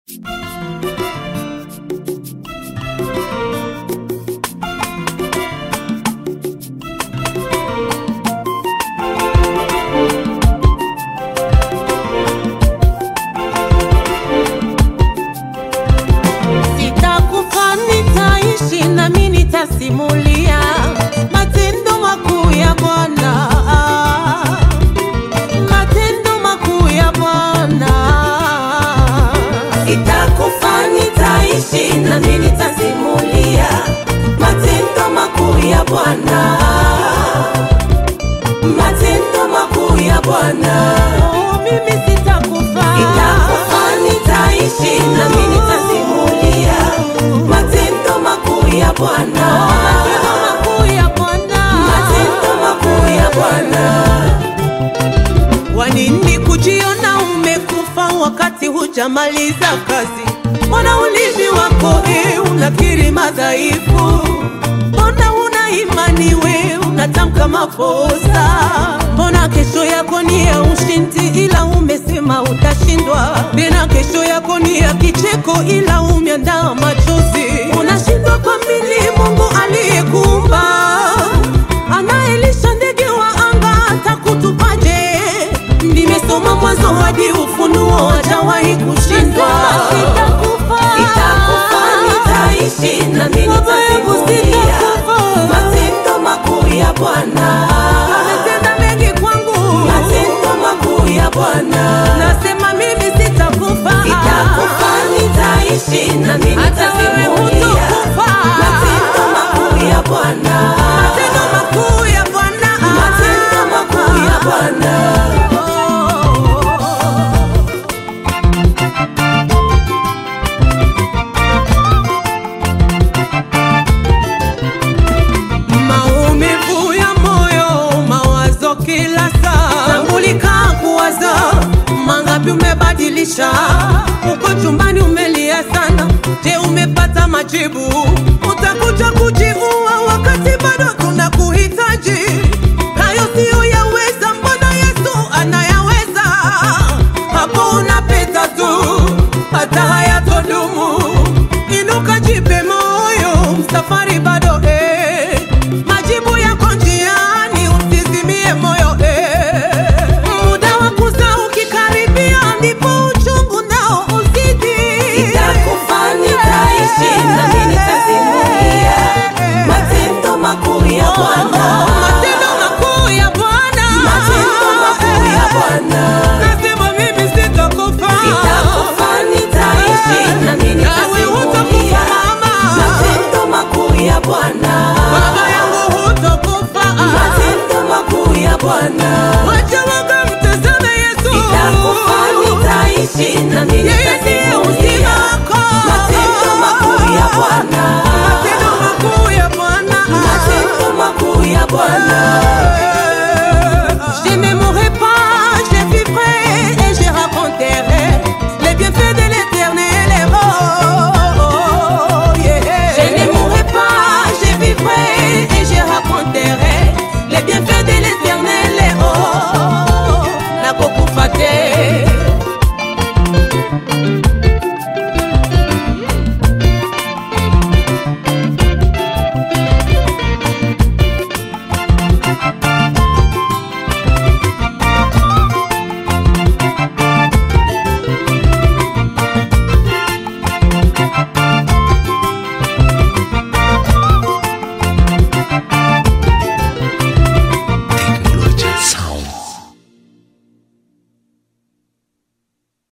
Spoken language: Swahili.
Sitakufa, nitaishi nami nitasimulia matendo makuu ya Bwana, matendo makuu ya Bwana. Sitakufa, nitaishi nami nitasimulia matendo makuu ya Bwana, matendo makuu ya Bwana. Oh, mimi sitakufa, sitakufa, nitaishi nami nitasimulia matendo makuu ya Bwana, matendo makuu ya Bwana, matendo makuu ya Bwana. Kwa nini kujiona umekufa wakati hujamaliza kazi? Mbona ulimi wako e, unakiri madhaifu? Mbona una imani we unatamka makosa? Mbona kesho yako ni ya ushindi, ila umesema utashindwa? Tena kesho yako ni ya kicheko, ila umeandaa machozi. Unashindwa kuamini Mungu aliyekuumba anayelisha ndege wa anga atakutupaje? Nimesoma Mwanzo hadi Ufunuo, hajawahi kushindwa. Sitakufa, nitaishi nami nitasimulia matendo makuu ya Bwana. Ametenda mengi kwangu, matendo makuu ya Bwana. Nasema mimi sitakufa, sitakufa, nitaishi nami nitasimulia matendo makuu ya Bwana, matendo makuu ya Bwana, matendo makuu ya Bwana. Maumivu ya moyo, mawazo kila saa, tambulika kuwaza mangapi umebadilisha. Uko chumbani umelia sana, je, umepata majibu? Utakuja kujiua wakati bado tunakuhitaji. Hayo siyo yaweza, mbona Yesu anayaweza? Hapo unapita tu, hata hayatodumu. Inuka, jipe moyo, safari bado